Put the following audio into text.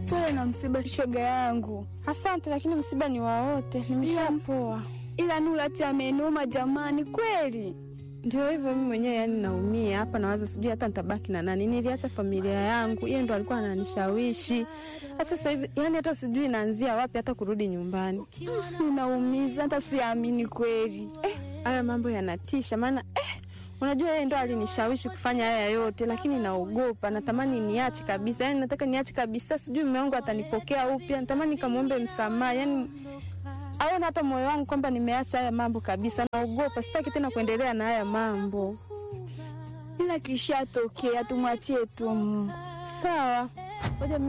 Pole na msiba, shoga yangu. Asante, lakini msiba ni wa wote, nimeshapoa. Ila Nurati amenuma jamani, kweli. Ndio hivyo, mimi mwenyewe yani naumia hapa, nawaza sijui hata nitabaki na nani. Niliacha familia yangu, yeye ndo alikuwa ananishawishi. Sasa hivi yani hata sijui naanzia wapi hata kurudi nyumbani. Unaumiza, hata siamini kweli. Eh, haya mambo yanatisha, maana eh, unajua yeye ndo alinishawishi kufanya haya yote, lakini naogopa, natamani niache kabisa. Yani nataka niache kabisa, sijui mume wangu atanipokea upya, natamani nikamwombe msamaha, yani aone hata moyo wangu kwamba nimeacha haya mambo kabisa. Naogopa, sitaki tena kuendelea na haya mambo. Ila kishatokea, tumwachie tu Mungu. Sawa, ngoja